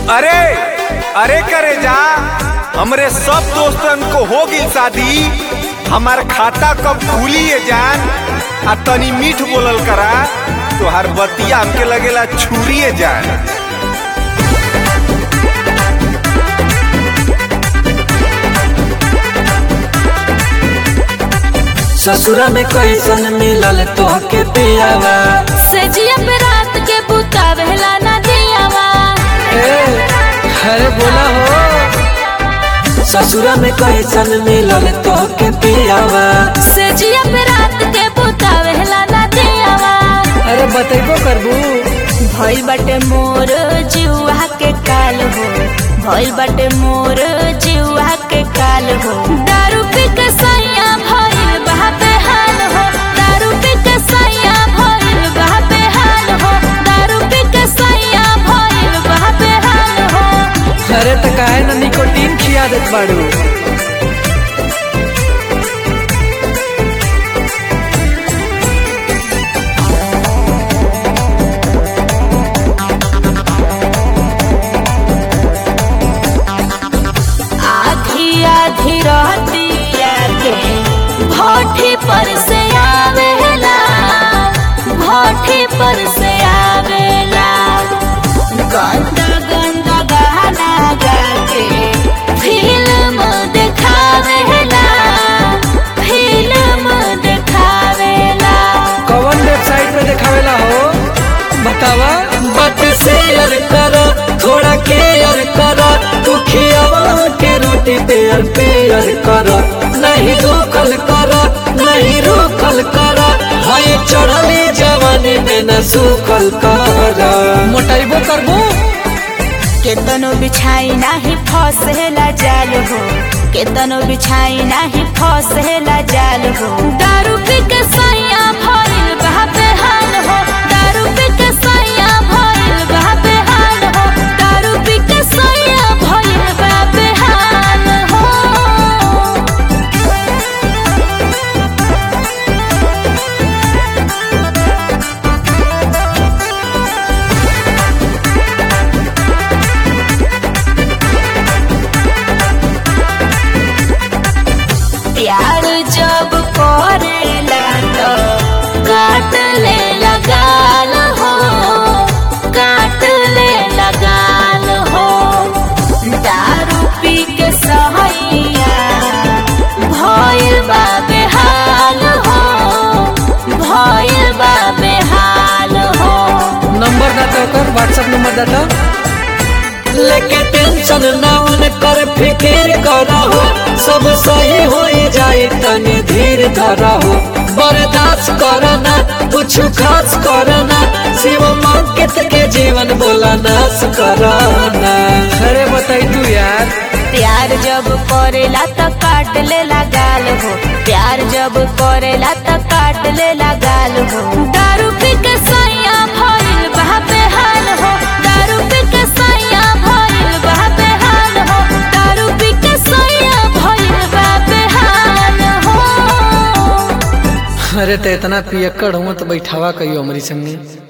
अरे अरे करे जा हमरे सब दोस्तन को हो गई शादी हमार खाता कब खुली है जान आ तनी मीठ बोलल करा तोहार बतिया हमके लगेला छुरी है जान ससुरा में कैसन मिलल तोहके पियावा सजिया पे रात के बुतावेला ना दियावा ए, अरे बोला हो ससुरा में कैसन मिलल तोहके पियावा सजिया पे रात के बुतावेला ना दियावा अरे बतेबो करबू भइल बाटे मोर जीवा के काल हो भइल बाटे मोर जीवा के काल हो दारू पी के सैया भइल बहा बेहाल हो दारू पी के सैया भइल बहा बेहाल हो दारू पी के सैया भइल बहा बेहाल हो अरे त काहे न निकोटीन खिया देत बाड़ू आधी आधी रहतिया के भोठी पर से आवेला भोठी पर से आवेला गंदा गंदा गाना गा के फिल्म देखावेला फिल्म देखावेला कौन वेबसाइट पे देखावेला हो बतावा बट शेयर कर थोड़ा केयर कर तू खियावा के रोटी पेयर पेयर कर नहीं रोकल कर नहीं रोकल कर हाय चढ़ली जवानी में न सूखल कर मोटाइबो करबो केतनो बिछाई नाही फसेला जाल हो केतनो बिछाई नाही फसेला जाल हो दारू पी के सैया भइल बहा बेहाल हो दारू पी के सैया भइल बहा बेहाल हो दारू पी के सैया भइल बहा बेहाल हो प्यार जब करेला तो काट ले लगाल हो काट ले लगाल हो दारू पी के सहैया भइल बा बेहाल हो भइल बा बेहाल हो नंबर ना तो कर व्हाट्सएप नंबर दाता लेके टेंशन ना उन कर फिकिर करहो सब सही हो जाए तनी धीर धरहो बर्दाश्त करना कुछ खास करना शिव मंकित के जीवन बोला नाश करना अरे बताई तू यार प्यार जब करेला त काट ले गाल हो प्यार जब करेला त काट ले गाल हो दारू पी के सैया भइल बहा बेहाल हो दारू पी के सैया भइल बहा बेहाल हो दारू पी के सैया भइल बहा बेहाल हो अरे तो इतना पियक्कड़ हूँ तो बैठावा कहियो हमारी संगे